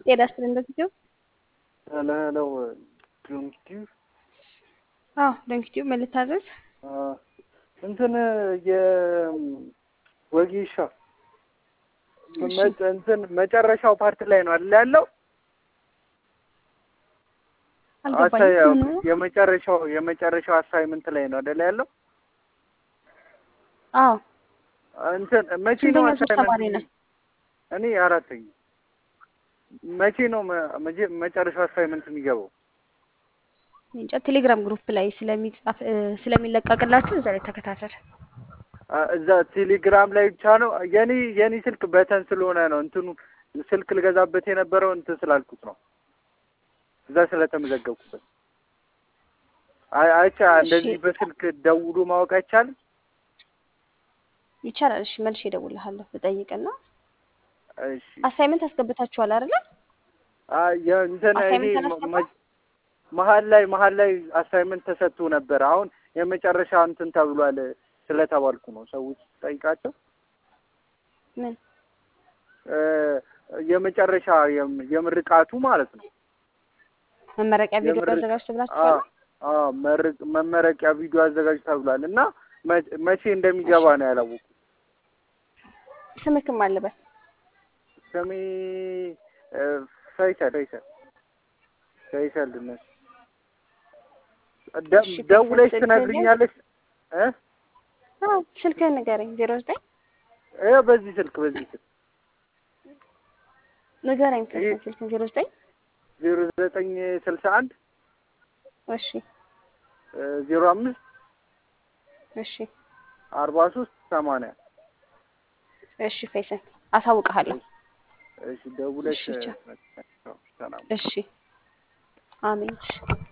ጤና ይስጥልኝ በጊዜው ሄሎ ሄሎ ዶንኪቲዩ አዎ ዶንኪቲዩ ምን ልታዘዝ? እንትን የወጌሻ እንትን መጨረሻው ፓርት ላይ ነው አይደል ያለው? አልገባኝም። የመጨረሻው የመጨረሻው አሳይመንት ላይ ነው አይደል ያለው? አዎ እንትን መቼ ነው ስንተኛ ሶስት ተማሪ ነህ? እኔ አራተኛ። መቼ ነው መ- መጨረሻው አሳይመንት የሚገባው? እንጃ ቴሌግራም ግሩፕ ላይ ስለሚጻፍ ስለሚለቀቅላችሁ እዛ ላይ ተከታተል። አ- እዛ ቴሌግራም ላይ ብቻ ነው። የኔ የኔ ስልክ በተን ስለሆነ ነው እንትኑ ስልክ ልገዛበት የነበረው እንትን ስላልኩት ነው። እዛ ስለተመዘገብኩበት። አይ አይቻ እንደዚህ እሺ። በስልክ ደውሉ ማወቅ አይቻልም? ይቻላል። እሺ መልሼ እደውልልሃለሁ ብጠይቅና እሺ አሳይመንት አስገብታችኋል አይደለ? አ- የእንትን ይሄ አሳይመንት መ- አላስገባም? መ- መሀል ላይ መሀል ላይ አሳይመንት ተሰጥቶ ነበር። አሁን የመጨረሻ እንትን ተብሏል ስለተባልኩ ነው። ሰዎች ጠይቃቸው ምን እ የመጨረሻ የም- የምርቃቱ ማለት ነው። መመረቂያ ቪዲዮ የምርቅ- አዘጋጅቶ አ ብላችኋል? አ መርቅ መመረቂያ ቪዲዮ አዘጋጅ ተብሏል እና መ- መቼ እንደሚገባ ነው ያላወቁ። ስምክም አለበት ስሜ እ ፈይሰል ፈይሰል ፈይሰል ድነስ ደ- እሺ፣ ደውለሽ ፈይሰል ትነግሪኛለሽ እ አዎ ስልክህን ንገረኝ። ዜሮ ዘጠኝ ይኸው በዚህ ስልክ በዚህ ስልክ ንገረኝ። ይሄ- ስልክህን ስልክህን ዜሮ ዘጠኝ ዜሮ ዘጠኝ ስልሳ አንድ እሺ ዜሮ አምስት እሺ አርባ ሶስት ሰማንያ እሺ ፈይሰል አሳውቅሃለሁ። እሺ ደውለሽ እሺ፣ ቻው። እ፣ ሰላም እሺ አሜን። እሺ